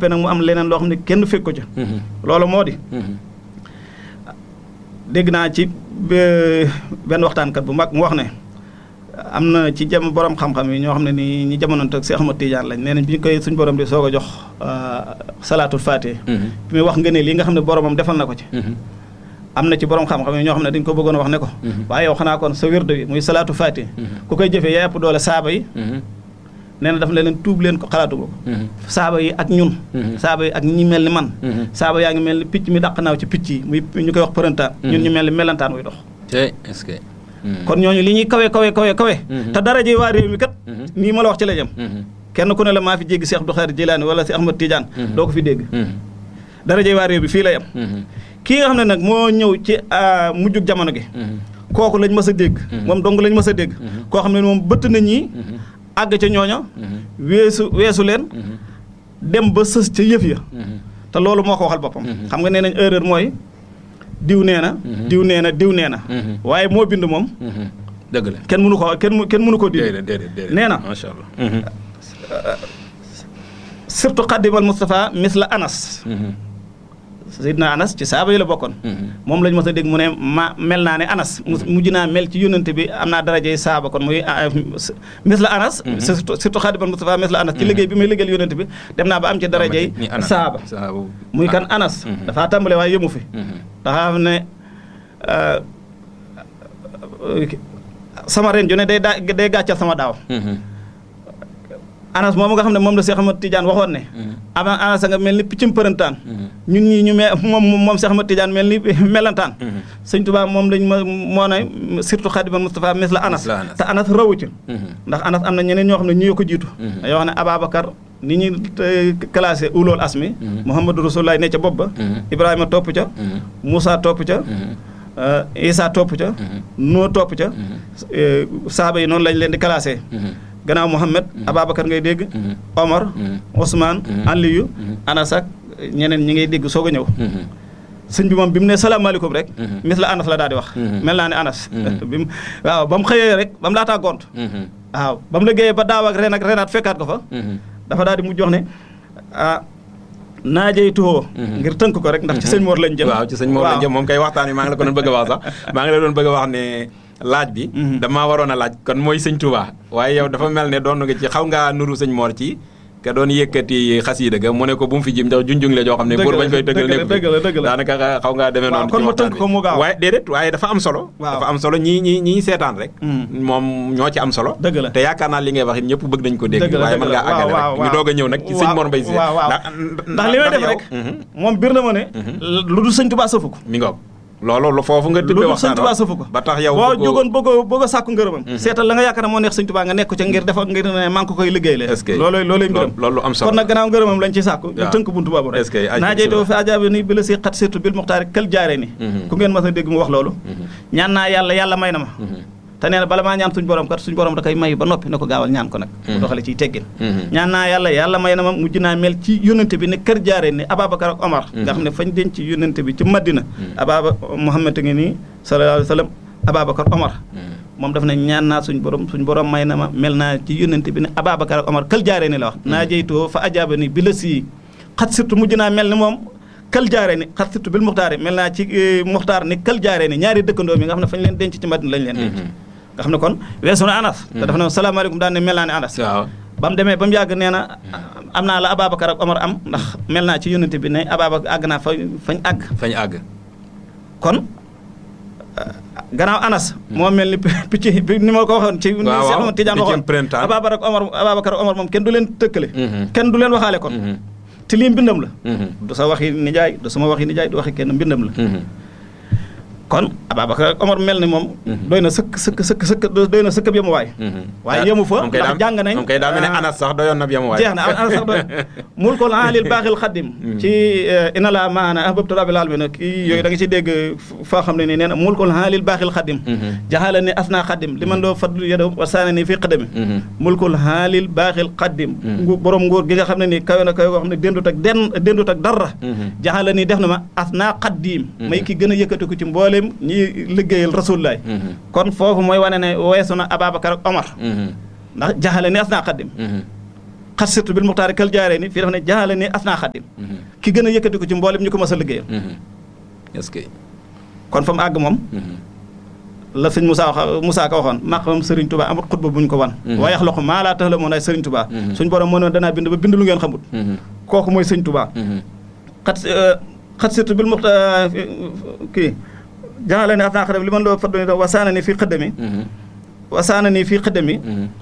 noppee nag mu am leneen loo xam ne kenn fekk ko ca loolu moo di dégg naa ci benn waxtaankat bu mag mu wax ne am na ci jam borom xam-xam yi ñoo xam ne ni ñi jamonoonte ak Seex Ahmad Tijaan lañ nee nañ bi ñu koy suñ borom di soog a jox salaatul faatih bi muy wax nga ne lii nga xam ne boromam defal na ko ci am na ci borom xam-xam yi ñoo xam ne dañ ko bëggoon a wax ne ko waaye yow xanaa kon sa wérde bi muy salaatu faatih ku koy jëfee yaa ëpp doole saaba yi nee na daf ne leen tuub leen ko xalaatu ko saaba yi ak ñun saaba yi ak ñi mel ni man saaba yaa ngi mel ni picc mi dàq naaw ci picc yi muy ñu koy wax përëntaan ñun ñu mel ni melantaan wuy dox est-ce que kon ñooñu li ñuy kawe kawe kawe kawe te daraje waa réew mi kat nii ma la wax ci la jëm kenn ku ne la maa fi jéggi Cheikh Abdou Khadir Jilaani wala si Ahmad Tidiane doo ko fi dégg daraje waa réew bi fii la yem kii nga xam ne nag moo ñëw ci mujjug jamono gi kooku lañ mës a dégg moom dong lañ mës a dégg koo xam ne moom bëtt na ñii àgg ca ñooña weesu weesu leen dem ba sës ca yëf ya te loolu moo ko waxal boppam xam nga nee nañ erreur mooy diw nee na diw nee na diw nee na waaye moo bind moom dëgg la kenn mënu ko kenn kenn mënu ko dindi nee na macha allah surtout xaddimal Moustapha misla Anas Seydina Anas ci saaba yi la bokkoon moom lañ mos a dégg mu ne ma mel naa ne Anas mujj naa mel ci yónnante bi am naa darajey saaba kon muy misla Anas surtout surtout xaddimal Moustapha misla Anas ci liggéey bi muy liggéeyal yónnante bi dem naa ba am ci darajey saaba muy kan Anas dafaa tàmbale waaye yëmu fi dafa xam ne sama ren ju ne day daa day gàccal sama daaw anas moom nga xam ne moom la Cheikh Ahmad Tidiane waxoon ne ama anas nga mel ni piccum përëntaan ñun ñii ñu me moom moom Cheikh Ahmad Tidiane mel ni melantaan sëñ Tuubaa moom lañ ma moo ne surtout xadimal Moustapha mis la anas te anas rawu ci ndax anas am na ñeneen ñoo xam ne ñu ko jiitu yoo xam ne Ababacar ni ñuy classé ulool asmi Mouhamadou Rasulullah ne ca bopp ba Ibrahima topp ca Moussa topp ca Isa topp ca Noo topp ca saaba yi noonu lañ leen di classé gannaaw Mouhamed Ababacar ngay dégg Omar Ousmane Aliyu Anas ak ñeneen ñi ngay dégg soog a ñëw sëñ bi moom bi mu ne salaamaaleykum rek mis la Anas la daal di wax mel naa ne Anas bi mu waaw ba mu xëyee rek ba mu laataa gont waaw ba mu liggéeyee ba daaw ak ren ak renaat fekkaat ko fa dafa daal di mujj wax ne ah naajey tuxoo ngir tënk ko rek ndax ci sëñ Mor lañ jëm waaw ci sëñ Mor lañ jëm moom kay waxtaan wi maa ngi la ko doon bëgg a wax sax maa ngi la doon bëgg a wax ne laaj bi damaa waroon a laaj kon mooy sëñ Touba waaye yow dafa mel ne doon nga ci xaw ngaa nuru sëñ Mor ci ka doon yëkkati xasiida ga mu ne ko bu mu fi jim ndax junjung la joo xam ne pour bañ koy tëggal nekk daanaka xaw ngaa demee noonu kon ma tënk ko mu gaaw waaye déedéet waaye dafa am solo dafa am solo ñii ñi ñii seetaan rek moom ñoo ci am solo dëgg la te yaakaar naa li ngay wax it ñëpp bëgg nañ ko dégg waaye mën ngaa àggale rek ñu doog a ñëw nag ci sëñ Mor Mbaye Cissé ndax li may def rek moom bir na ma ne lu dul sëñ Tuubaa sëfu ko mi ngoog loolu foofu nga tëbbee waxtaan sëñ Tuubaa sëfu ko ba tax yow boo jógoon bëgg a bëgg a sàkku ngërëmam seetal la nga yaakaar ne moo neex sëñ Tuubaa nga nekk ca ngir defa ngir ne maa ngi ko koy liggéey le loolu looluy mbiram loolu am solo kon nag gannaaw ngërëmam lañ ci sàkku ñu tënk buntu boobu rek naa jeytoo fi ajaabi ni bi la si xat surtout bil muxtaari kël jaare ni ku ngeen mas a dégg mu wax loolu ñaan naa yàlla yàlla may na ma te nee na bala maa ñaan suñ borom kat suñ borom da koy may ba noppi na ko gaawal ñaan ko nag mu doxale ciy teggin ñaan naa yàlla yàlla may na ma mujj naa mel ci yónnante bi ne kër jaare ni Ababacar ak Omar nga xam ne fañ denc yónnante bi ci Madina Ababa Muhammad ngi nii sallallahu alayhi wa sallam Ababacar Omar moom daf ne ñaan naa suñ borom suñ borom may na ma mel naa ci yónnante bi ne Ababacar ak Omar kër jaare ni la wax naa jeytoo fa ajaaba ni bi la sii xat surtout mujj naa mel ni moom kël jaare ni xat surtout bil muxtaar yi mel naa ci muxtaar ni kël jaare ni ñaari dëkkandoo mi nga xam ne fañ leen denc ci Madina lañ leen denc nga xam ne kon weesu na anas te dafa ne salaamaaleykum daan ne mel naa ne anas ba mu demee ba mu yàgg nee na am naa la Ababacar ak Omar am ndax mel naa ci yónnante bi ne Ababacar àgg naa fa fañ àgg fañ àgg kon gannaaw anas moo mel ni picc bi ni ma ko waxoon ci Seexu Tijaan waxoon Ababacar ak Omar Ababacar ak Omar moom kenn du leen tëkkale kenn du leen waxaale kon te lii mbindam la du sa waxi nijaay du sama waxi nijaay du waxi kenn mbindam la kon Ababacar ak Omar mel ni moom doy na sëkk sëkk sëkk sëkk doy na sëkk yemu waay waaye yemu fa ndax jàng nañ moom kay daa mel ne anas sax doyoon na yemu waay jeex na anas sax doy mul ko laalil baaxil xaddim ci ina la maana ahbabtu rabbil alamin kii yooyu da nga ci dégg foo xam ne nii nee na mul ko laalil baaxil xaddim jaxala ni asna xaddim li man doo fadlu yado wa saana ni fii xadami mul ko laalil baaxil xaddim ngu borom nguur gi nga xam ne nii kawe na kawe koo xam ne déndut ak den déndut ak dara jaxala ni def na ma asna xaddim may ki gën a yëkkati ko ci mboolem ñi liggéeyal rasulullaay kon foofu mooy wane ne weesu na Ababacar ak Omar ndax jaxale ni asna xaddim xat surtout bil muxtaari kal jaaree ni fii dafa ne jaale ni asnaa xaddim ki gën a yëkkati ko ci mboolem ñu ko mas a liggéeyal est-ce que kon fa mu àgg moom la sëñ Moussa wax Moussa Ka waxoon maqamam Serigne Touba amut xutba bu ñu ko wan waaye loxo maa laa tax la moon ay Serigne Touba suñ borom moo ne danaa bind ba bind lu ngeen xamut kooku mooy sëñ Touba xat xat surtout bil muxtaar kii jaale ni asnaa xaddim li man loo faddu ni wasaana ni fii xëddami wasaana ni fii xëddami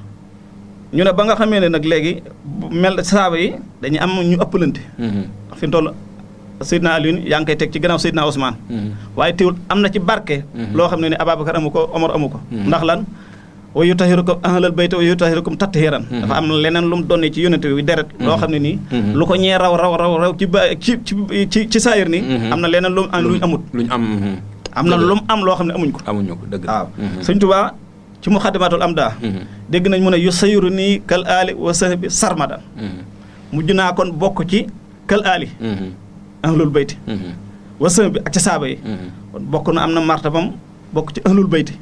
ñu ne ba nga xamee ne nag léegi mel saaba yi dañuy am ñu ëppalante fi mu toll Seydina Alioune yaa ngi koy teg ci gannaaw Seydina Ousmane waaye teewul am na ci barke loo xam ne ni Ababacar amu ko Omar amu ko ndax lan wa yutahirukum ahlal bayt wa yutahirukum tathiran dafa am leneen lu mu donnee ci yonente bi deret loo xam ne nii lu ko ñee raw raw raw raw ci ba ci ci ci saayir nii am na leneen lu am luñ amut luñ am am na lu mu am loo xam ne amuñ ko amuñu ko dëgg waaw Sëñ Tuubaa ci muxaddamatul am daa dégg nañ mu ne yu sayiru nii kal aali wa sahbi sarmadan mujj naa kon bokk ci kal aali ahlul bayti wa sahbi ak ci saaba yi kon bokk na am na martabam bokk ci ahlul bayti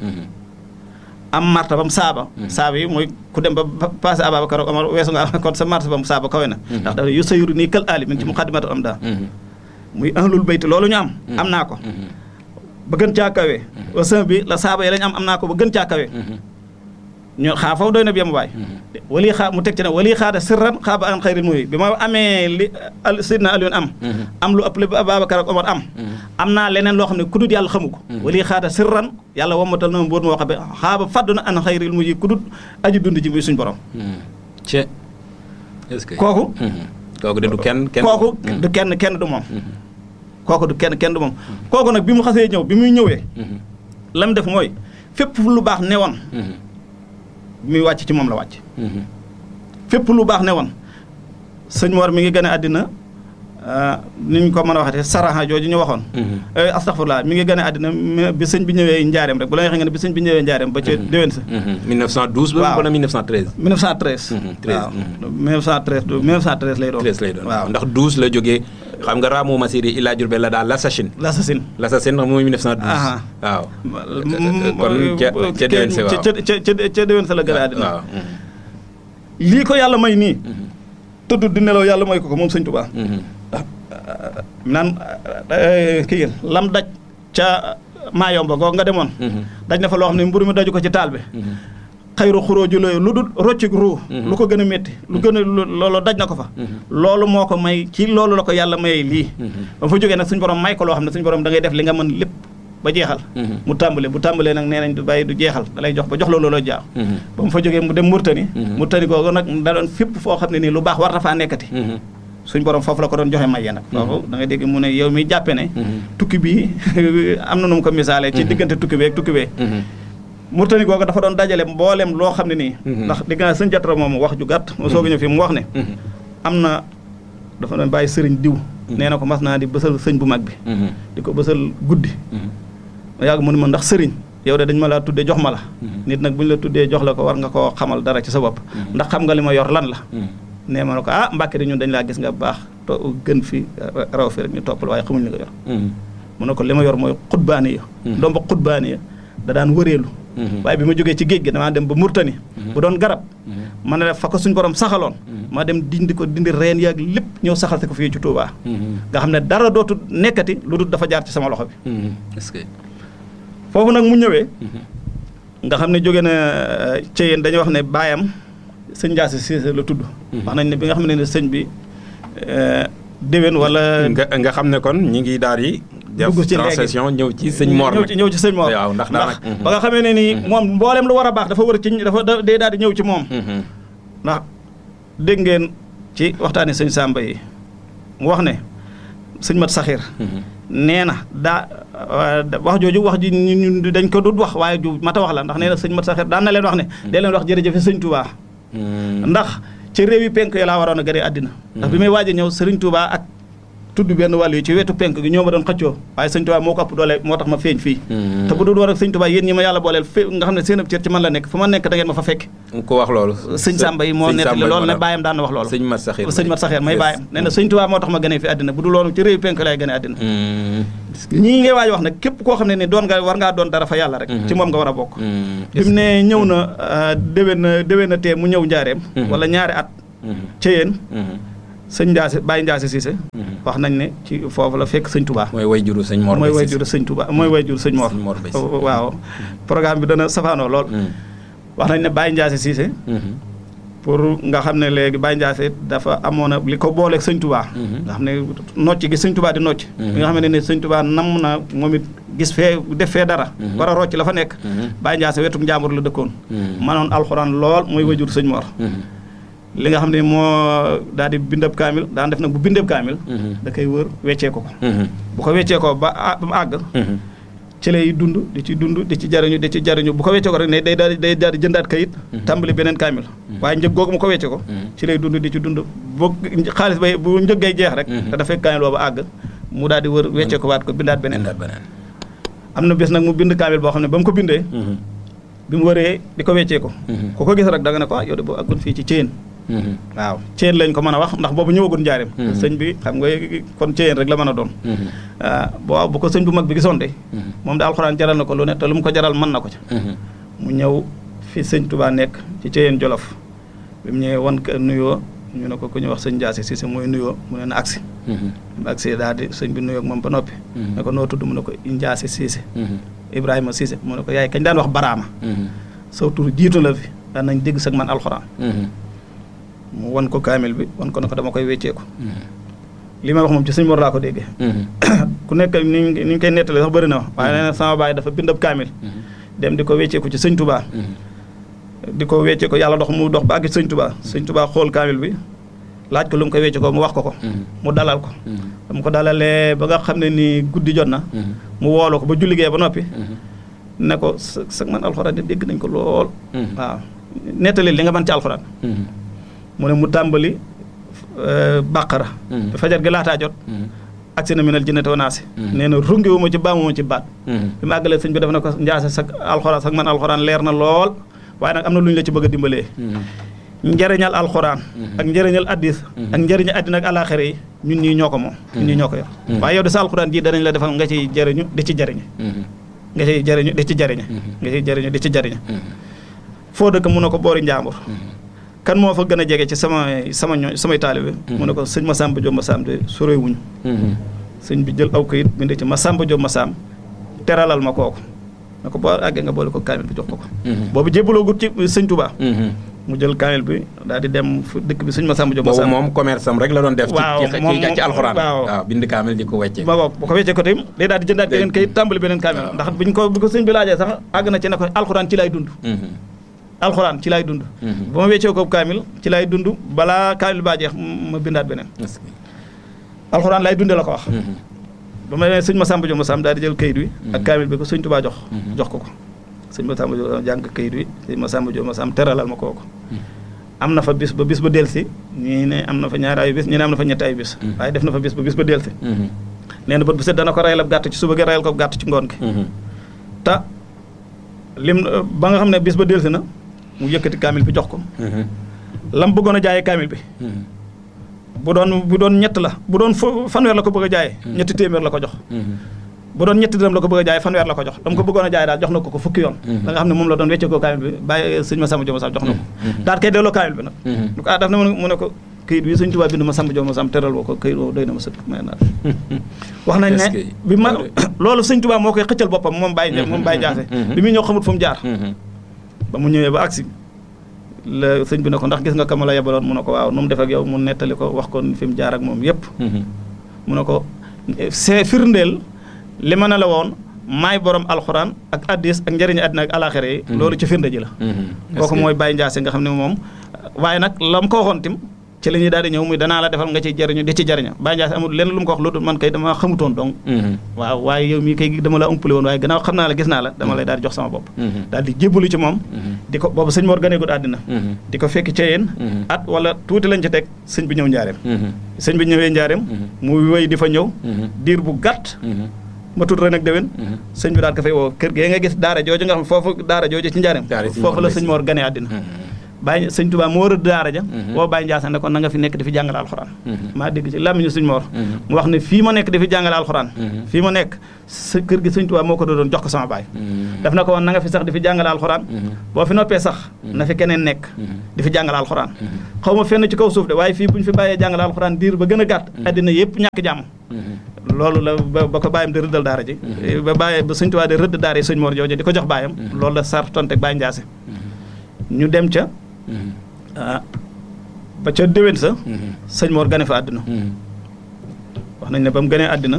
am martabam saaba saaba yi mooy ku dem ba passé Ababacar Omar weesu nga kon sa martabam saaba kawe na ndax dafa yu sayiru nii kal aali mi ngi ci muxaddamatul am daa muy ahlul bayti loolu ñu am am naa ko ba gën caa kawe wa sahbi la saaba yi lañ am am naa ko ba gën caa kawe ñoo xaa foofu doy na bi yam waay wali xaa mu teg ci ne wali xaada sirran xaaba an xayril muy bi ma amee li Seydina Alioune am am lu ëpp li Ababacar ak Omar am am naa leneen loo xam ne kudut yàlla xamu ko wali xaada sirran yàlla wammatal na ma mbóot moo xam ne xaaba fàddu na an xayril muy kudut aji dund ji muy suñ borom ce est-ce que kooku kooku de du kenn kenn kooku du kenn kenn du moom kooku du kenn kenn du moom kooku nag bi mu xasee ñëw bi muy ñëwee la mu def mooy fépp lu baax newoon bi muy wàcc ci moom la wàcc fépp lu baax ne woon sëñ Mor mi ngi gën a àddina ni ñu ko mën a waxatee saraha jooju ñu waxoon astaghfirullah mi ngi gën a àddina bi sëñ bi ñëwee njaareem rek bu la nga xam ne bi sëñ bi ñëwee njaareem ba ca déwén sa 1912 ba wala 1913 1913 waaw 1913 1913 lay doon 13 lay doon waaw ndax 12 la jógee xam nga Raamu Masiri Ila Jurbel la daal l'assassin l'assassin l'assassin mooy 1912 waaw kon ca ca déwén sa waaw ca ca déwén sa la gën a àddina waaw lii ko yàlla may nii tëdd di nelaw yàlla may ko ko moom sëñ Tuubaa naan kii lam daj ca maayomba googu nga demoon daj na fa loo xam ne mburu mi daju ko ci taal bi xayru xuróoju la lu dul roccik ruu lu ko gën a métti lu gën a loolu daj na ko fa loolu moo ko may ci loolu la ko yàlla mayee lii ba fa jógee nag suñu borom may ko loo xam ne suñu borom da ngay def li nga mën lépp ba jeexal mu tàmbale bu tàmbalee nag nee nañ du bàyyi du jeexal da lay jox ba jox la looloo jaaw ba mu fa jógee mu dem Murtani Murtani googu nag da doon fépp foo xam ne nii lu baax war na faa nekkati suñ borom foofu la ko doon joxe mayee nag foofu da ngay dégg mu ne yow mi jàppe ne tukki bi am na nu mu ko misaalee ci diggante tukki bee ak tukki bee Murtani googu dafa doon dajale mboolem loo xam ne nii ndax digg naa sëñ jatra moom wax ju gàtt moo soog a ñëw fii mu wax ne am na dafa doon bàyyi sëriñ diw nee na ko mas naa di bësal sëñ bu mag bi di ko bësal guddi ma yàgg mu ne ma ndax sëriñ yow de dañ ma laa tuddee jox ma la nit nag bu ñu la tuddee jox la ko war nga koo xamal dara ci sa bopp ndax xam nga li ma yor lan la nee ma ne ko ah mbàkke de ñun dañ laa gis nga baax to gën fi raw fi rek ñu toppal waaye xamuñ li nga yor mu ne ko li ma yor mooy xutbaani ya doom ba xutbaani ya da daan wëreelu waaye bi ma jógee ci géej gi damaa dem ba Murtani bu doon garab ma ne fa ko suñ borom saxaloon ma dem dindi ko dindi reen yaag lépp ñëw saxal ko fii ci Touba nga xam ne dara dootu nekkati lu dul dafa jaar ci sama loxo bi est-ce que foofu nag mu ñëwee nga xam ne jóge na ci yéen dañuy wax ne baayam sëñ Ndiass Cissé la tudd wax nañ ne bi nga xam ne ne sëñ bi déwén wala nga nga xam ne kon ñi ngi daal di def dugg ci léegi transition ñëw ci sëñ Mor ñëw ci ñëw ci sëñ Mor waaw ndax daanaka ba nga xamee ne nii moom mboolem lu war a baax dafa war a ci dafa day daal di ñëw ci moom ndax dégg ngeen ci waxtaani sëñ Samba yi mu wax ne sëñ Mat Saxir nee na daa wax jooju wax ji ñu dañ ko dut wax waaye ju mata wax la ndax nee na sëñ Mat Saxir daan na leen wax ne dee leen wax jërëjëf sëñ Touba ndax ci réew yi penk yi laa waroon a gëree àddina ndax bi may waaj a ñëw sëriñ Touba ak tudd benn wàll yi ci wetu penk gi ñoo ma doon xëccoo waaye sëñ Touba moo ko ëpp doole moo tax ma feeñ fii te bu dul war ak sëñ Touba yéen ñi ma yàlla booleel fe nga xam ne seen ab cër ci man la nekk fu ma nekk da ngeen ma fa fekk ko wax loolu sëñ Samba yi moo nettali loolu ne bàyyam daan na wax loolu sëñ Mat Saxir sëñ Mat Saxir may bàyyam nee na sëñ Touba moo tax ma gënee fi àddina bu dul loolu ci réew penk lay gënee àddina ñii ngay waaj wax nag képp koo xam ne ni doon nga war ngaa doon dara fa yàlla rek ci moom nga war a bokk bi mu ne ñëw na déwén na déwén na tee mu ñëw njaareem wala ñaari at Ceyeen sëñ Ndiasse Baye Ndiasse Cissé wax nañ ne ci foofu la fekk sëñ Touba mooy way juru sëñ Mor mooy way juru sëñ Touba mooy way juru sëñ Mor Sëñ Mor Bay Cissé. waaw programme bi dana safaanoo lool wax nañ ne Baye Ndiasse Cissé pour nga xam ne léegi Baye Ndiasse dafa amoon a li ko booleeg sëñ Touba nga xam ne nocc gi sëñ Touba di nocc bi nga xam ne ne sëñ Touba namm na moom it gis fee def fee dara war a rocc la fa nekk Baye Ndiasse wetu njàmbur la dëkkoon manoon alxuraan lool mooy wajur sëñ Mor li nga xam ne moo daal di bindab kaamil daan def nag bu bindab kaamil da koy wër weccee ko ko bu ko weccee ko ba a- ba mu àgg ci lay dund di ci dund di ci jariñu di ci jariñu bu ko weccee ko rek ne day daal di day daal di jëndaat kayit tàmbali beneen kaamil waaye njëg googu mu ko weccee ko ci lay dund di ci dund bu xaalis bay bu njëg gay jeex rek te dafay kaamil boobu àgg mu daal di wër weccee ko waat ko bindaat beneen indaat beneen am na bés nag mu bind kaamil boo xam ne ba mu ko bindee bi mu wëree di ko weccee ko ku ko gis rek da nga ne ko ah yow de boo àggoon fii ci Ceyeen waaw Ceyeen lañ ko mën a wax ndax boobu ñëwagul njaareem sëñ bi xam nga kon Ceyeen rek la mën a doon waaw bu ko sëñ bu mag bi gisoon de moom de alxuraan jaral na ko lu ne te lu mu ko jaral mën na ko ca mu ñëw fi sëñ Touba nekk ci Ceyeen Jolof bi mu ñëwee wan ko nuyoo ñu ne ko ku ñu wax sëñ Ndiasse Cissé mooy nuyoo mu ne na agsi mu agsi daal di sëñ bi nuyoo ak moom ba noppi ne ko noo tudd mu ne ko Ndiasse Cissé Ibrahima Cissé mu ne ko yaay kañ daan wax baraama saw tur jiitu la fi daan nañ dégg sag man alxuraan mu wan ko kaamil bi wan ko ne ko dama koy wecceeku li may wax moom ci sëñ Mor laa ko déggee ku nekk ni ñu ni ñu koy nettalee sax bëri na wax waaye nee na sama baay dafa bindab kaamil dem di ko wecceeku ci sëñ Touba di ko wecce ko yàlla dox mu dox ba àgg ci sëñ Touba sëñ Touba xool kaamil bi laaj ko lu mu koy wecce ko mu wax ko ko mu dalal ko dama ko dalalee ba nga xam ne ni guddi jot na mu woolu ko ba julligee ba noppi ne ko sa sa man alxuraan de dégg nañ ko lool waaw nettali li nga mën ci alxuraan mu ne mu tàmbali bàqara bi fajar gi laataa jot agsi na minal jinnati wa naasi nee na rungi wu ma ci baamu ma ci baat bi mu àggalee sëñ bi def na ko njaase sa alxuraan sax man alxuraan leer na lool waaye nag am na lu ñu la ci bëgg a dimbalee njëriñal alxuraan ak njëriñal addis ak njëriñal addina ak alaxira yi ñun ñii ñoo ko moom ñun ñii ñoo ko yor waaye yow de sa alxuraan ji danañ la defal nga ciy jëriñu di ci jëriñe nga ciy jëriñu di ci jëriñe nga ciy jëriñu di ci jëriñe foo dëkk mun na ko boori njàmbur kan moo fa gën a jege ci sama sama ñooñ samay taalibe mu ne ko sëñ Masamba Diop Massam de soree wuñu sëñ bi jël aw kayit bind ci Masamba Diop Massam teralal ma kooku ne ko boo àggee nga boole ko kaamil bi jox ko ko boobu jébbaloo gut ci sëñ Touba mu jël kaamil bi daal di dem fu dëkk bi sëñ Masamba Diop boobu Massam moom commerce am rek la doon def. waaw ci moom ci ci alxuraan. waaw. waaw bind kaamil di ko wecce. ba boobu bu ko weccee ko tamit day daal di jëndaat Day- beneen kayit tàmbali beneen kaamil ndax biñ ko bi ko sëñ bi laajee sax àgg na ci ne ko alxuraan ci lay dund alxuraan ci lay dund ba ma weccee ko kaamil ci lay dund balaa kaamil baa jeex ma bindaat beneen alxuraan lay dundee la ko wax ba ma nee sëñ Masamba Diop Massam daal di jël kayit wi ak kaamil bi ko sëñ Touba jox jox ko ko sëñ Masamba Diop Massam jàng kayit wi sëñ Masamba Diop Massam teralal ma kooku am na fa bis ba bis ba delsi ñii ne am na fa ñaari ay bis ñii ne am na fa ñetti ay bis waaye def na fa bis ba bis ba delsi nee na bët bu set dana ko rayal ab gàtt ci suba gi rayal ko ab gàtt ci ngoon gi te lim ba nga xam ne bis ba delsi na mu yëkkati kaamil bi jox ko lam bëggoon a jaayee kaamil bi bu doon bu doon ñett la bu doon fu- fanweer la ko bëgg a jaayee ñetti téeméer la ko jox bu doon ñetti dërëm la ko bëgg a jaayee fanweer la ko jox dama ko bëggoon a jaayee daal jox na ko ko fukki yoon da nga xam ne moom la doon wecce koo kaamil bi bàyyi sëñ Masamba Diop Massam jox na ko daal kay delloo kaamil bi nag lu ko ah daf na mu ne ko këyit bi sëñ Tuubaa bind Masamba Diop Massam teral woo ko këyit woo doy na ma sëkk may naa wax nañ Est-ce ne que- bi ma loolu- loolu sëñ Tuubaa moo koy xëccal boppam moom Baye Ndiaye moom Baye Jaase bi muy ñëw xamut fu mu jaar ba mu ñëwee ba agsi la sëñ bi ne ko ndax gis nga kama la yebaloon mu ne ko waaw nu mu def ak yow mu nettali ko wax ko fi mu jaar ak moom yépp mu ne ko c'est firndeel li ma ne la woon maay borom alxuraan ak addis ak njëriñu àddina ak alaxira yi loolu ci firnde ji la kooku mooy Baye Ndiasse nga xam ne moom waaye nag la mu ko waxoon tim ci la ñuy daal di ñëw muy danaa la defal nga ci jëriñu di ci jëriña Baye Ndiasse amul lenn lu mu ko wax lu dul man kay dama xamutoon donc waaw waaye yow mii kay dama la umpale woon waaye gannaaw xam naa la gis naa la dama lay daal di jox sama bopp daal di jébbalu ci moom di ko boobu sëñ Mor ganeegul àddina di ko fekk ca yéen at wala tuuti lañ ci teg sëñ bi ñëw njaareem sëñ bi ñëwee njaareem mu wéy di fa ñëw diir bu gàtt ma tudd ren ak déwén sëñ bi daal ko fay woo kër gee nga gis daara jooju nga xam foofu daara jooju ci njaareem Daara sëñ foofu Mor la Mbay sëñ Mor gane àddina Baye sëñ Touba moo rëdd daara ja boo Baye Ndiassane ne ko na nga fi nekk di fi jàngale alxuraan maa dégg ci làmmiñu sëñ Mor mu wax ne fii ma nekk di fi jàngale alxuraan fii ma nekk sa kër gi sëñ Touba moo ko doon jox ko sama baay daf na ko woon na nga fi sax di fi jàngale alxuraan boo fi noppee sax na fi keneen nekk di fi jàngale alxuraan xaw ma fenn ci kaw suuf de waaye fii bu ñu fi bàyyee jàngale alxuraan diir ba gën a gàtt addina yëpp ñàkk jàmm loolu la ba ko bàyyam di rëddal daara ji ba bàyyi ba sëñ Touba di rëdd daara yi sëñ Mor jooju di ko jox bàyyam loolu la sar tonte Baye Ndiassé ñu dem ca ah ba ca déwén sa sëñ Mor gane fa àddina wax nañ ne ba mu gënee àddina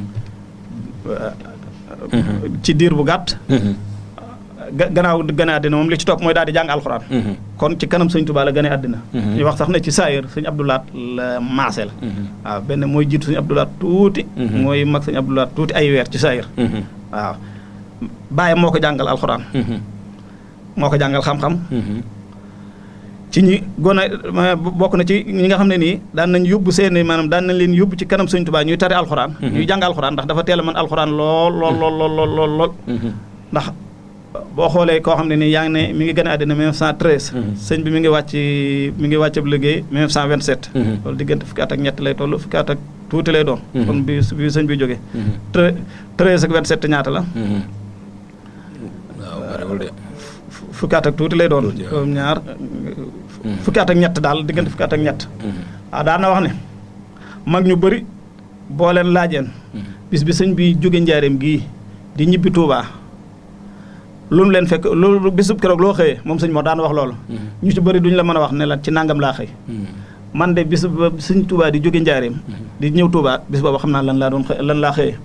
ci diir bu gàtt gannaaw gane àddina moom li ci topp mooy daal di jàng alxuraan kon ci kanam sëñ Touba la gane àddina ñu wax sax ne ci saayir sëñ Abdoulaat la maase la waaw benn mooy jiitu sëñ Abdoulaat tuuti mooy mag sëñ Abdoulaat tuuti ay weer ci saayir waaw bàyyi moo ko jàngal alxuraan moo ko jàngal xam-xam ci ñi gone bokk na ci ñi nga xam ne nii daan nañ yóbbu seeni maanaam daan nañ leen yóbbu ci kanam sëñ Tuubaa ñuy tari alxuraan ñuy jàng alxuraan ndax dafa teel a mën alxuraan lool lool lool lool lool lool lool ndax boo xoolee koo xam ne nii yaa ngi ne mi ngi gën a àddina 1913 sëñ bi mi ngi wàcc mi ngi wàcc ab liggéey 1927 loolu diggante fukki at ak ñett lay toll fukki at ak tuuti lay doon kon bi bi sëñ bi jógee treize ak 27 ñaata la fukki at ak tuuti lay doon comme ñaar fukki at ak ñett daal diggante fukki at ak ñett waaw daan na wax ne mag ñu bëri boo leen laajeen bis bi sëñ bi jóge njaareem gii di ñibbi Tuubaa lu mu leen fekk loolu bisub keroog loo xëyee moom sëñ moo daan wax loolu ñu ci bëri duñu la mën a wax ne la ci nangam laa xëy man de bis ba sëñ Tuubaa di jóge njaareem di ñëw Tuubaa bis boobu xam naa lan laa doon lan laa xëyee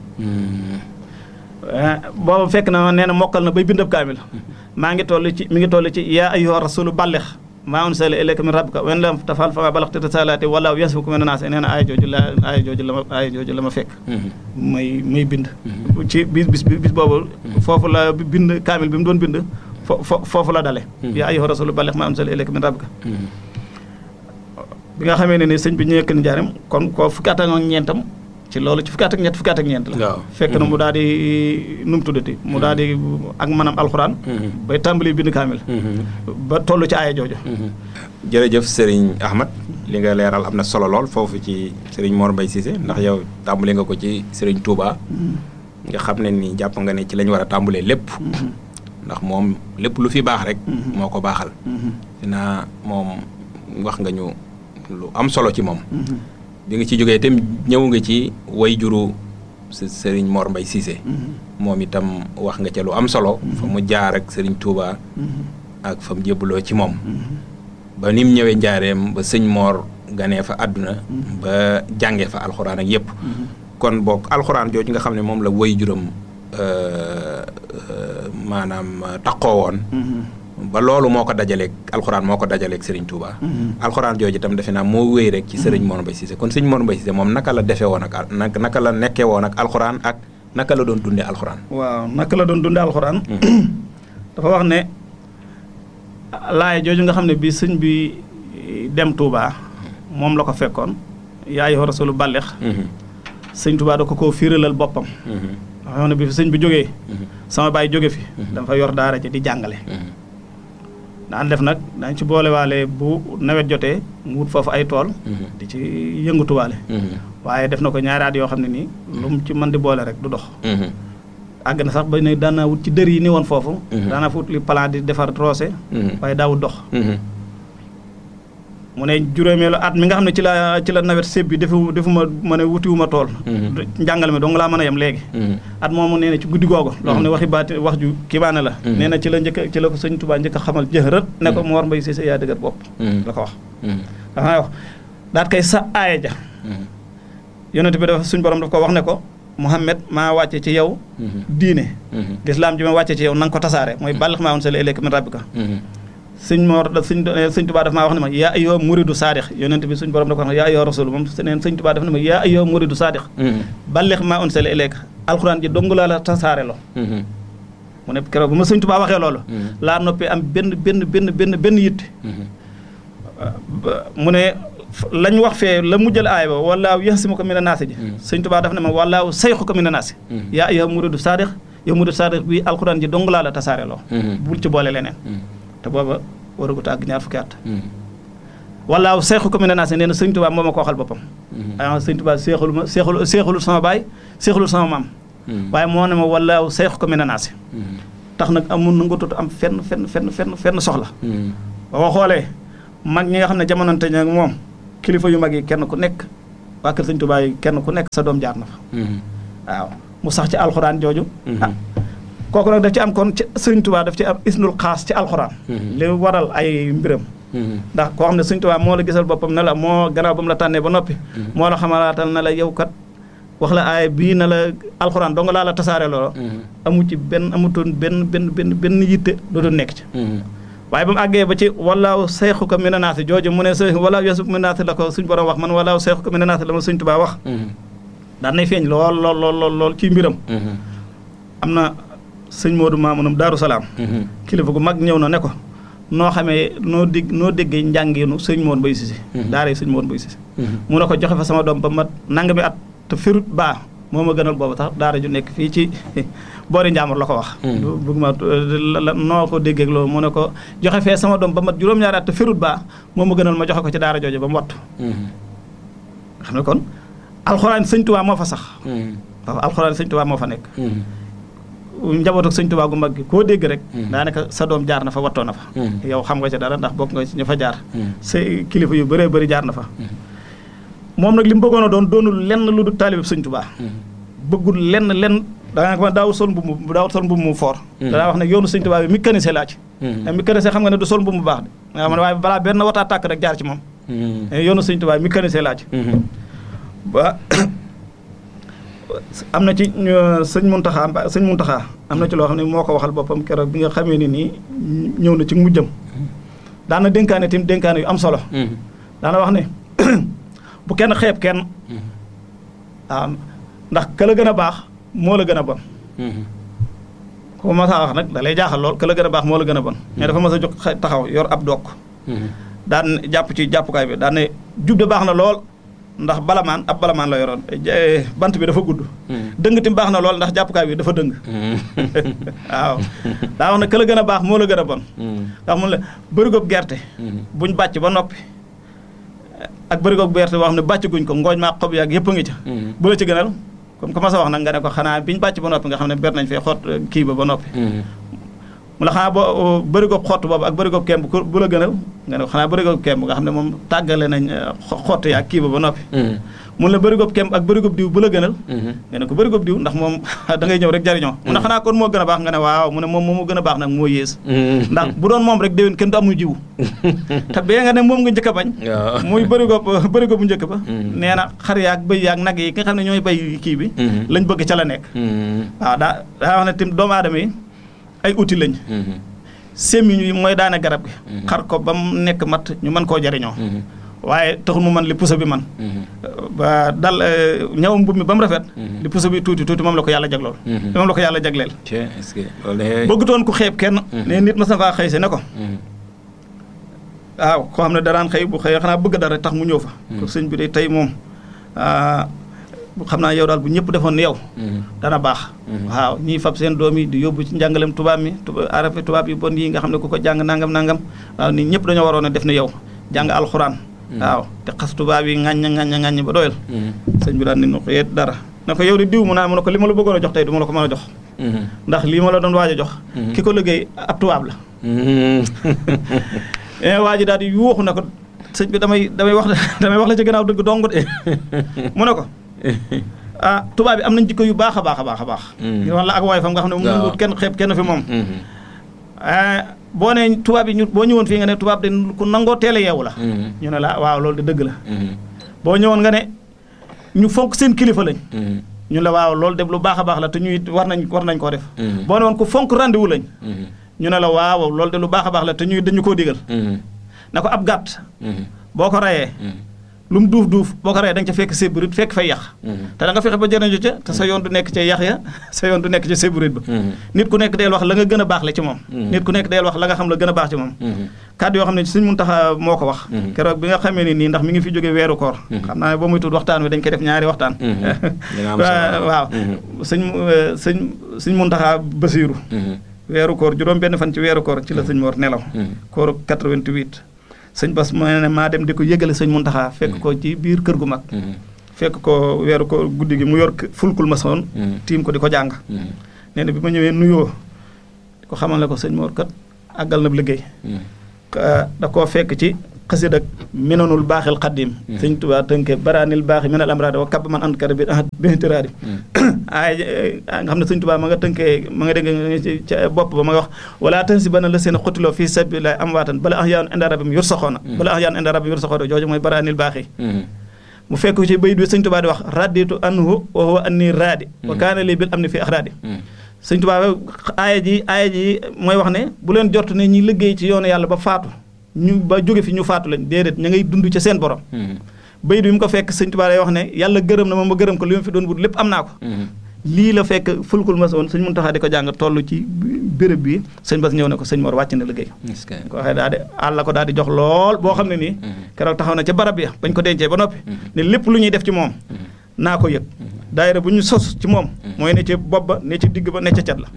booba fekk na nee na mokkal na bay bindab kaamil maa ngi toll ci mi ngi toll ci yaa ayyuha rasulu ballex maa unsila ilayka min rabbika wen lam tafal fa ma balaxta risalaati wala yasfuku min naas nee na aaya jooju la aaya jooju la ma aaya jooju la ma fekk may may bind ci bis bis bis boobu foofu la bind kaamil bi mu doon bind fo foofu la dale yaa ayyuha rasulu ballex maa unsila ilayka min rabbika bi nga xamee ne ni sëñ bi ñëwee kën njaaram kon ko fukki at ak ñeentam ci loolu ci fukki at ak ñett fukki at ak ñeent la fekk na mu daal di nu mu tuddati mu daal di ak manam alxuraan bay tàmbali bind kaamil ba toll ci aaya jooju jërëjëf Serigne Ahmad li nga leeral am na solo lool foofu ci Serigne Mor Mbaye Cissé ndax yow tàmbali nga ko ci Serigne Touba nga xam ne ni jàpp nga ne ci lañ war a tàmbalee lépp ndax moom lépp lu fi baax rek moo ko baaxal dinaa moom wax nga ñu lu am solo ci moom bi nga ci jógee itam ñëw nga ci way juru sëriñ Mor Mbaye Cissé moom itam wax nga ca lu am solo fa mu jaar ak sëriñ Touba ak fa mu jébbaloo ci moom ba ni mu ñëwee njaareem ba sëñ Mor ganee fa àdduna ba jàngee fa alxuraan ak yépp kon boog alxuraan jooju nga xam ne moom la way juram maanaam taqoo woon ba loolu moo ko dajaleeg alxuraan moo ko dajaleeg Serigne Touba. alxuraan jooju itam defe naa moo wéy rek ci Serigne Mor Mbaye Cissé kon Serigne Mor Mbaye Cissé moom naka la defee woon ak naka la nekkee woon ak alxuraan ak naka la doon dundee alxuraan. waaw naka la doon dundee alxuraan. dafa wax ne laay jooju nga xam ne bii sëñ bi dem Touba moom la ko fekkoon yaa ayyuha rasulu ballex. sëñ Touba da ko koo fiiralal boppam. dafa wax ne bi fi sëñ bi jógee. sama baay jóge fi. dafa yor daara ji di jàngale. daan def nag dañ ci boolewaale bu nawet jotee mu wut foofu ay tool di ci yëngatuwaale waaye def na ko ñaari at yoo xam ne nii lu mu ci mën di boole rek du dox àgg na sax ba ne daanaa wut ci dër yi ni woon foofu daanaa fa wut li plan di defar roose waaye daawut dox mu ne juróomeelu at mi nga xam ne ci la ci la nawet séb bi defu defu ma ma ne wutiwuma tool njàngale mi dong laa mën a yem léegi at moomu nee na ci guddi googu loo xam ne waxi baati wax ju kibaane la nee na ci la njëkk ci la ko sëñ Tuubaa njëkk a xamal jëxërët ne ko Mor Mbaye Cissé yaa dëgër bopp la ko wax dafa wax daat kay sa aaya ja yonent bi dafa suñ borom daf ko wax ne ko Muhammad maa wàcce ci yow diine lislaam ji ma wàcce ci yow na nga ko tasaare mooy bàllix maa woon sala ilayka min rabbika sëñ Mor sëñ sëñ Tuubaa daf maa wax ne ma yaa ayyuha muridu saadix yonent bi suñ borom da ko wax ne yaa ayyuha rasul moom neen sëñ Tuubaa daf ne ma yaa ayyuha muridu saadix ballix maa unsila ilayka alxuraan ji dong laa la tasaare lo mu ne keroog bu ma sëñ Tuubaa waxee loolu laa noppee am benn benn benn benn benn yitte mu ne lañ wax fee la mujjal aay ba wallaahu yaxsimuka mina naasi ji sëñ Tuubaa daf ne ma wallaahu sayxuka mina naasi yaa ayyuha muridu saadix yow muridu saadix bi alxuraan ji dong laa la tasaare loo bul ci boole leneen te booba waragut a àgg ñaar fukki at wallaahu seexu ko mi ne naa si nee na sëñ Tuubaa moo ma ko waxal boppam ah sëñ Tuubaa seexul ma seexul seexulul sama baay seexulul sama maam waaye moo ne ma wallaahu seexu ko mi ne naa si tax nag amul na nga tut am fenn fenn fenn fenn fenn soxla boo xoolee mag ñi nga xam ne jamonante ña moom kilifa yu mag yi kenn ku nekk waa kër sëñ Tuubaa yi kenn ku nekk sa doom jaar na fa waaw mu sax ci alxuraan jooju ah kooku nag daf ci am kon ci sëñ Tuubaa daf ci am isnul xaas ci alxuraan li waral ay mbiram ndax koo xam ne sëñ Tuubaa moo la gisal boppam ne la moo gannaaw ba mu la tànnee ba noppi moo la xamalaatal na la yow kat wax la aaya bii na la alxuraan dong laa la tasaare loolo amu ci benn amutoon benn benn benn benn yitte lu doon nekk ci waaye ba mu àggee ba ci walaaw seexu ko mi naasi jooju mu ne s walaaw yeesu mi naasi la ko suñ borom wax man walaaw seexu ko mi naasi la ma sëñ Tuubaa wax daan nay feeñ lool lool lool lool lool ci mbiram am na sëñ Moodu Maamunum Daaru Salaam kilifa gu mag ñëw na ne ko noo xamee noo dégg noo déggee njàngeenu sëñ Moor Mbay Sise daara sëñ Moor Mbay Sise mu ne ko joxe fa sama doom ba mat nangami at te firut baa moo ma gënal boobu tax daara ju nekk fii ci boori Njaamur la ko wax bëgg ma noo ko déggee loolu mu ne ko joxe fee sama doom ba mat juróom-ñaari at te firut baa moo ma gënal ma joxe ko ci daara jooju ba mu wattu xam ne kon alxuraan sëñ Tuubaa moo fa sax waaw alxuraan sëñ Tuubaa moo fa nekk njabootu sëñ Tuubaa gu mag gi koo dégg rek daanaka sa doom jaar na fa wattoo na fa yow xam nga ci dara ndax bokk nga ci ñu fa jaar sa kilifa yu bëree bëri jaar na fa moom nag li mu bëggoon a doon doonul lenn lu du taalib sëñ Tuubaa bëggul lenn lenn daanaka ma daawul sol mbubb mu daawul sol mbubb mu foor danaa wax ne yoonu sëñ Tuubaa bi mécanicien laa ci mécanicien xam nga ne du sol mbubb mu baax de nga xam ne waaye balaa benn wataa tàkk rek jaar ci moom yoonu sëñ Tuubaa mécanicien laa ci ba am na ci sëñ Muntaxa sëñ Muntaxa am na ci loo xam ne moo ko waxal boppam keroog bi nga xamee ni nii ñëw na ci mujjam daana dénkaane tim dénkaane yu am solo daana wax ne bu kenn xeeb kenn waaw ndax ka la gën a baax moo la gën a bon ko ma saa wax nag da lay jaaxal lool ka la gën a baax moo la gën a bon mais dafa mas a jóg taxaw yor ab dokk daan jàpp ci jàppukaay bi daan ne jub de baax na lool ndax balamaan ab balamaan la yoroon bant bi dafa gudd dëng tim baax na lool ndax jàppukaay bi dafa dëng waaw daa wax ne ka la gën a baax moo la gën a bon ndax mun la bërigob gerte buñ bàcc ba noppi ak bërigob gerte boo xam ne bàcc guñ ko ngooñ maa xob yaag yëpp a ngi ca bu la ci gënal comme que ma sa wax nag nga ne ko xanaa biñ bàcc ba noppi nga xam ne ber nañ fee xott kii ba ba noppi mu la xanaa boo bërigob xott boobu ak bërigob kemb bu la gënal nga ne ko xanaa bërigob kemb nga xam ne moom tàggale nañ xott yaag kii ba ba noppi mun la bërigob kemb ak bërigob diw bu la gënal nga ne ko bërigob diw ndax moom da ngay ñëw rek jariñoo mu ne xanaa kon moo gën a baax nga ne waaw mu ne moom moo gën a baax nag moo yées ndax bu doon moom rek déwén kenn du amu jiwu te bee nga ne moom nga njëkk a bañ muy bërigob bërigob bu njëkk ba nee na xar yaag bëy yaag nag yi nga xam ne ñooy bay kii bi lañ bëgg ca la nekk waaw daa daa wax ne tim doomu aadama yi ay outil lañ semmiñ yi mooy daane garab gi xar ko ba mu nekk mat ñu mën koo jariñoo waaye taxul mu man li puso bi man ba dal ñaw mbub mi ba mu rafet li puso bi tuuti tuuti moom la ko yàlla jaglool moom la ko yàlla jagleel bëggutoon ku xeeb kenn ne nit ma sa faa xëy si ne ko waaw koo xam ne daraan xëy bu xëyee xanaa bëgg dara tax mu ñëw fa ko sëñ bi de tey moom xam naa yow daal bu ñëpp defoon ni yow dana baax waaw ñiy fab seen doom yi di yóbbu ci njàngalem tubaab mi arafe tubaab yi bon yi nga xam ne ku ko jàng nangam nangam waaw nii ñëpp dañoo waroon a def ni yow jàng alxuraan waaw te xas tubaab yi ŋàññ ŋàññ ŋàññ ba doyal sëñ bi daal ni nu ko yet dara na ko yow di diw mu naa mu ne ko li ma la bëggoon a jox tey du ma la ko mën a jox ndax lii ma la doon waaj a jox ki ko liggéey ab tubaab la waa ji daal di yuuxu ne ko sëñ bi damay damay wax damay wax la ci gannaaw dëgg dong de mu ne ko ah tubaab bi am nañ jikko yu baax a baax a baax a baax ngir wax la ak waay fam nga xam ne mu kenn xeeb kenn fi moom boo nee tubaab yi ñu boo ñëwoon fii nga ne tubaab de ku nangoo teel a yeewu la ñu ne la waaw loolu de dëgg la boo ñëwoon nga ne ñu fonk seen kilifa lañ ñu la waaw loolu de lu baax a baax la te ñuy war nañ war nañ koo def boo ne woon ku fonk rendez-vous lañ ñu ne la waaw loolu de lu baax a baax la te ñuy dañu koo digal na ko ab gàtt boo ko rayee lu mu duuf duuf boo ko reyee da nga ca fekk séburit fekk fay yax te da nga fexe ba jëriñu ca te sa yoon du nekk ca yax ya sa yoon du nekk ca séburit ba nit ku nekk deel wax la nga gën a baax le ci moom nit ku nekk deel wax la nga xam la gën a baax ci moom kàddu yoo xam ne Sëñ Muntaxa moo ko wax keroog bi nga xamee ni nii ndax mi ngi fi jóge weeru koor xam naa ne ba muy tudd waxtaan wi dañ koy def ñaari waxtaan waaw sëñ sëñ sëñ Muntaxa Basiiru weeru koor juróom benn fan ci weeru koor ci la sëñ Mor nelaw kooru 88 sëñ Bas mu ne maa dem di ko yëgale sëñ Muntaxa fekk ko ci biir kër gu mag fekk ko weeru koor guddi gi mu yor fulkul ma soon tiim ko di ko jàng nee na bi ma ñëwee nuyoo di ko xamal ne ko sëñ Mor kat àggal na liggéey da koo fekk ci xasid ak minanul baaxil xaddim sëñ Tuubaa tënke baraanil baaxi minal amraadi wa kab man ankara bi bintiraadi ay nga xam ne sëñ Tuubaa ma nga tënkee ma nga dégg ca bopp ba ma nga wax wala tan si bana la seen xutiloo fii sabilillahi amwaatan bala ax yaanu inda rabbim yur saxoona bala ax yaanu inda rabbim yur saxoona jooju mooy baraanil baaxi mu fekk ci bayit bi sëñ Tuubaa di wax raditu anhu wa huwa anni raadi wa kaana lii bil am ni fii axraadi sëñ Tuubaa aaya ji aaya ji mooy wax ne bu leen jort ne ñi liggéey ci yoonu yàlla ba faatu ñu ba jóge fi ñu faatu lañ déedéet ña ngay dund ca seen borom bayit bi mu ko fekk sëñ Tuubaa lay wax ne yàlla gërëm na ma ma gërëm ko li ma fi doon wut lépp am naa ko lii la fekk fulkul ma woon sëñ Muntaxa di ko jàng toll ci béréb bi sëñ Bas ñëw ne ko sëñ Mor wàcc na liggéey ko waxee daal di àll ko daal di jox lool boo xam ne nii keroog taxaw na ca barab ya bañ ko dencee ba noppi ne lépp lu ñuy def ci moom naa ko yëg daayira bu ñu sos ci moom mooy ne ci bopp ba ne ci digg ba ne ca cat la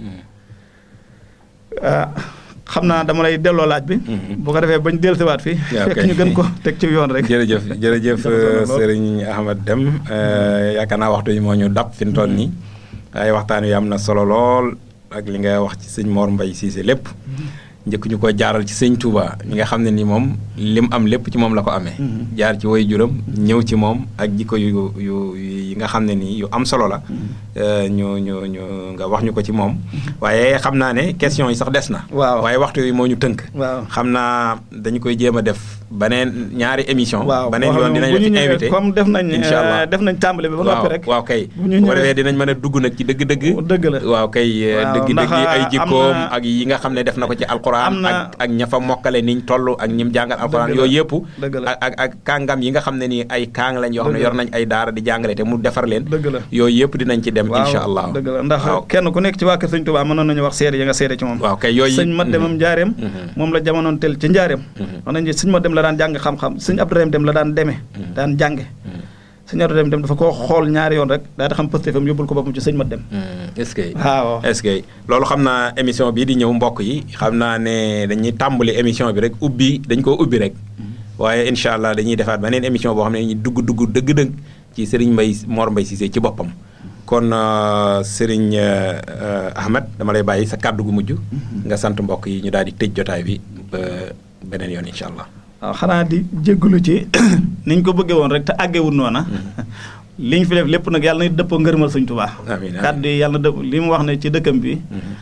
xam naa dama lay delloo laaj bi. bu ko defee bañ dellusiwaat fii. fekk ñu gën ko teg ci yoon rek. jërëjëf jërëjëf Serigne Ahmad Deme yaakaar naa waxtu yi moo ñu dab fi mu toll nii. ay waxtaan wi am na solo lool ak li nga wax ci sëñ Mor Mbaye Cissé lépp. njëkk ñu ko jaaral ci sëñ Touba mi nga xam ne ni moom lim am lépp ci moom la ko amee. jaar ci way juram ñëw ci moom ak jikko yu yu yi nga xam ne nii yu am solo la. ñu ñu ñu nga wax ñu ko ci moom. waaye xam naa ne question yi sax des na. waaw waaye waxtu yi moo ñu tënk. waaw xam naa dañu koy jéem a def beneen ñaari émission. waaw beneen yoon dinañ la ci invité comme def nañ. incha allah def nañ tàmbali bi ba noppi rek. waaw kay bu ñu bu ko ñëwee defee dinañ mën a dugg nag ci dëgg-dëgg. dëgg la waaw kay waaw dëgg ndax dëgg yi ay am jikkoom na- ak yi nga xam ne def na ko ci alquran am na- ak ak ña fa mokkale niñ toll ak ñim jàngal alquran Dëgg la. yooyu yëpp Dëgg la. ak ak ak kàngam yi nga xam ne nii ay kàng lañ yoo xam ne Dëgg la. yor nañ ay daara di jàngale te mu defar leen dëgg la yooyu yëpp dinañ ci dem waaw insha allah dëgg la ndax waaw kenn ku nekk ci waa kër sëñ Tuubaa mënoon nañu wax seede yi nga seede ci moom waaw kay yooyu sëñ ma demam njaareem Mhm. moom la jamonoon tel ci njaareem wax nañ ne sëñ ma dem la daan jàng xam-xam sëñ Abdourahim dem la daan demee daan jànge sëñ Abdourahim dem dafa koo xool ñaari yoon rek daa di xam pëstéefam yóbbul ko boppam ci sëñ ma dem est-ce que waaw est-ce que loolu xam naa émission bii di ñëw mbokk yi xam naa ne dañuy tàmbali émission bi rek ubbi dañ koo ubbi rek waaye incha allah dañuy defaat beneen émission boo xam ne dañuy dugg dugg dëgg-dëgg ci Serigne Mbaye Mor Mbaye Cissé ci boppam kon euh, Serigne euh, Ahmed dama lay bàyyi sa kàddu gu mujj nga sant mbokk yi ñu daal di tëj jotaay bi ba beneen yoon incha allah waaw xanaa di jéggalu ci niñ ko bëggee woon rek te àggewul noona li ñu fi def lépp nag yàlla na dëppoo ngërëmal sëñ Tuubaa Amiin, amiin. kàddu yi yàlla na dëpp li mu wax ne ci dëkkam bi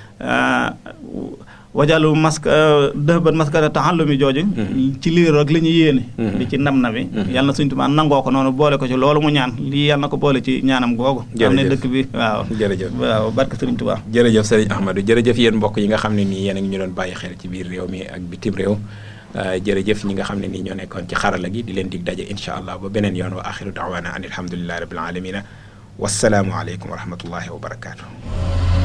wajalu maska dëhban maskata taxallumi jooju ci liir ak li ñu yéene li ci nam na bi yàlla na sëñ Tuubaa nangoo ko noonu boole ko ci loolu mu ñaan lii yàlla na ko boole ci ñaanam googu xam ne Jërëjëf. dëkk bi waaw jërëjëf waaw barke sëriñ Tuubaa jërëjëf Serigne Ahmadou jërëjëf yéen mbokk yi nga xam ne nii yéen a ngi ñu doon bàyyi xel ci biir réew mi ak bitim réew Euh, jërëjëf ñi nga xam ne nii ñoo nekkoon ci xarala gi di leen dig daje incha allah ba beneen yoon wa axiru daawaana an alhamdulillahi rabbil alamina wassalaamu aleykum wa rahmatullahi wa barakaatu.